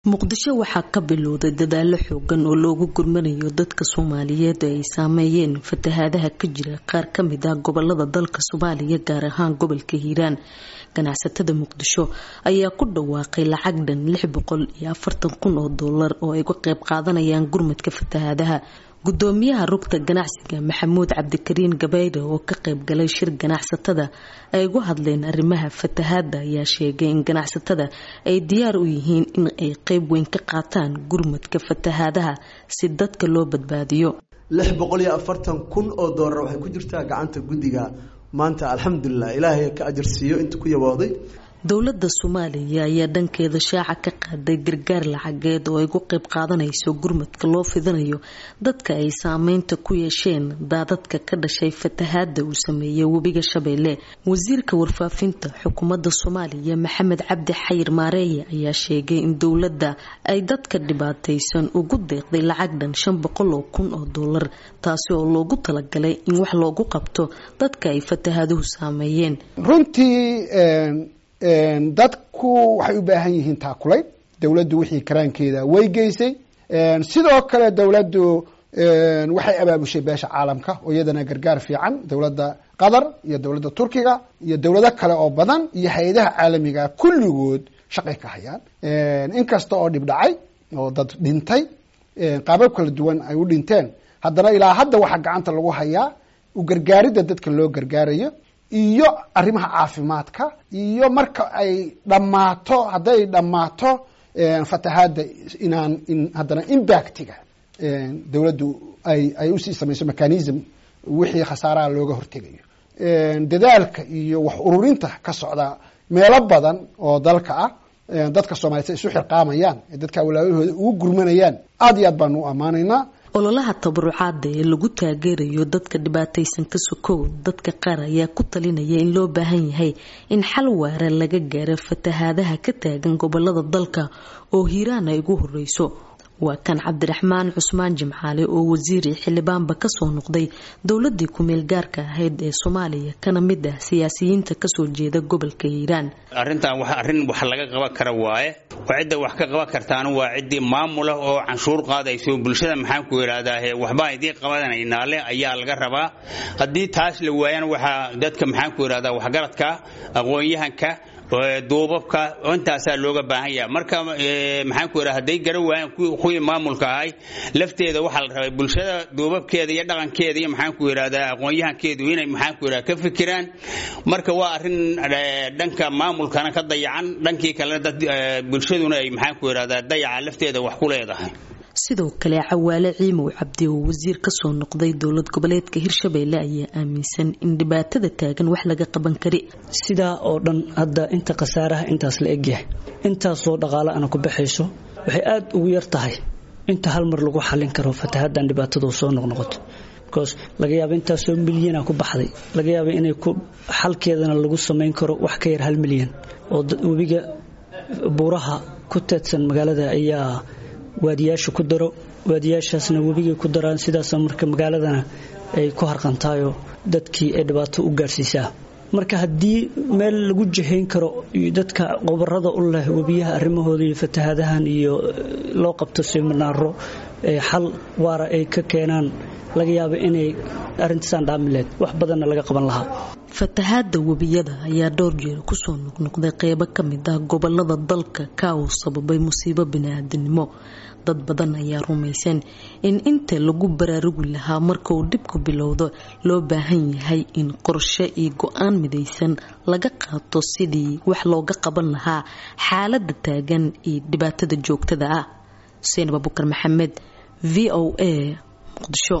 muqdisho waxaa ka bilowday dadaalo xoogan oo loogu gurmanayo dadka soomaaliyeed ee ay saameeyeen fatahaadaha ka jira qaar kamid ah gobolada dalka soomaaliya gaar ahaan gobolka hiiraan ganacsatada muqdisho ayaa ku dhawaaqay lacag dhan lix boqol iyo afartan kun oo doolar oo ay uga qeyb qaadanayaan gurmadka fatahaadaha gudoomiyaha rugta ganacsiga maxamuud cabdikariin gabayde oo ka qayb galay shir ganacsatada ay uga hadleen arrimaha fatahaada ayaa sheegay in ganacsatada ay diyaar u yihiin in ay qeyb weyn ka qaataan gurmadka fatahaadaha si dadka loo badbaadiyo lix boqol iyo afartan kun oo doolar waxay ku jirtaa gacanta guddiga maanta alxamdulilah ilaahay ka ajarsiiyo inta ku yabooday dowladda soomaaliya ayaa dhankeeda shaaca ka qaaday gargaar lacageed oo ay ugu qeyb qaadanayso gurmadka loo fidinayo dadka ay saameynta ku yeesheen daadadka ka dhashay fatahaada uu sameeyey webiga shabeelle wasiirka warfaafinta xukuumadda soomaaliya maxamed cabdi xayir maareeye ayaa sheegay in dowladda ay dadka dhibaataysan ugu deeqday lacag dhan shan boqol oo kun oo doolar taasi oo loogu talagalay in wax loogu qabto dadka ay fatahaaduhu saameeyeen dadku waxay u baahan yihiin taakulay dowladdu wixii karaankeeda way geysay sidoo kale dowladdu waxay abaabushay beesha caalamka oo iyadana gargaar fiican dowladda qatar iyo dowladda turkiga iyo dowlado kale oo badan iyo hay-adaha caalamiga kulligood shaqay ka hayaan inkasta oo dhib dhacay oo dad dhintay qaabab kala duwan ay u dhinteen haddana ilaa hadda waxaa gacanta lagu hayaa u gargaaridda dadka loo gargaarayo iyo arrimaha caafimaadka iyo marka ay dhammaato hadday dhammaato fatahaadda inaan in haddana impactiga dowladdu ay ay usii samayso mechanism wixii khasaaraha looga hortegayo dadaalka iyo wax ururinta ka socda meelo badan oo dalka ah dadka soomaliya say isu xirqaamayaan ee dadka walaawahooda ugu gurmanayaan aada iyo aad baanu u ammaanaynaa ololaha tabarucaada ee lagu taageerayo dadka dhibaataysan ka sokow dadka qaar ayaa ku talinaya in loo baahan yahay in xal waara laga gaaro fatahaadaha ka taagan gobolada dalka oo hiiraan ay ugu horeyso waa kan cabdiraxmaan cusmaan jimcaale oo wasiiri xildhibaanba kasoo noqday dowladii kumeel gaarka ahayd ee soomaaliya kana mid ah siyaasiyiinta kasoo jeeda gobolka hiiraan arrintan wa arrin wax laga qaban kara waaye cidda wax ka qaban kartaana waa ciddii maamula oo canshuur qaadayso bulshada maxaan ku idhaahdaa waxbaan idiin qabanaynaa leh ayaa laga rabaa haddii taas la waayana waxaa dadka maxaan ku idhahdaa waxgaradka aqoon-yahanka duubabka intaasaa looga baahan yaha marka maxaan ku idhaha hadday garan waayaan kuwii maamulka ahay lafteeda waxaa la rabay bulshada duubabkeeda iyo dhaqankeeda iyo maxaan ku idhahdaa aqoon-yahankeedu inay maxaan ku idhaha ka fikiraan marka waa arrin dhanka maamulkana ka dayacan dhankii kalena dad bulshaduna ay maxaan ku idhahdaa dayaca lafteeda wax ku leedahay sidoo kale cawaale ciimow cabdi oo wasiir kasoo noqday dowlad goboleedka hirshabeelle ayaa aaminsan in dhibaatada taagan wax laga qaban kari sidaa oo dhan hadda inta khasaaraha intaas la egyahay intaasoo dhaqaale ana ku baxayso waxay aada ugu yar tahay inta hal mar lagu xallin karo fatahaaddan dhibaatadu soo noqnoqoto bcause laga yaaba intaasoo milyana ku baxday laga yaaba inay ku xalkeedana lagu samayn karo wax ka yar hal milyan oo webiga buuraha ku teedsan magaalada ayaa waadiyaasha ku daro waadiyaashaasna webigay ku daraan sidaas marka magaaladana ay ku harqantaayoo dadkii ay dhibaato u gaadhsiisaa marka haddii meel lagu jihayn karo dadka qobarada u leh webiyaha arrimahooda iyo fatahaadahan iyo loo qabto siminaaro xal waara ay ka keenaan laga yaaba inay arrintaasaan dhaamileed wax badanna laga qaban lahaa fatahaada webiyada ayaa dhowr jeer kusoo noqnoqday qeybo ka mid ah gobolada dalka ka uu sababay musiibo bini-aadinimo dad badan ayaa rumaysan in inta lagu baraarugi lahaa marka uu dhibku bilowdo loo baahan yahay in qorshe iyo go-aan midaysan laga qaato sidii wax looga qaban lahaa xaalada taagan iyo dhibaatada joogtada ah xuseen abubukar maxamed v o a muqdisho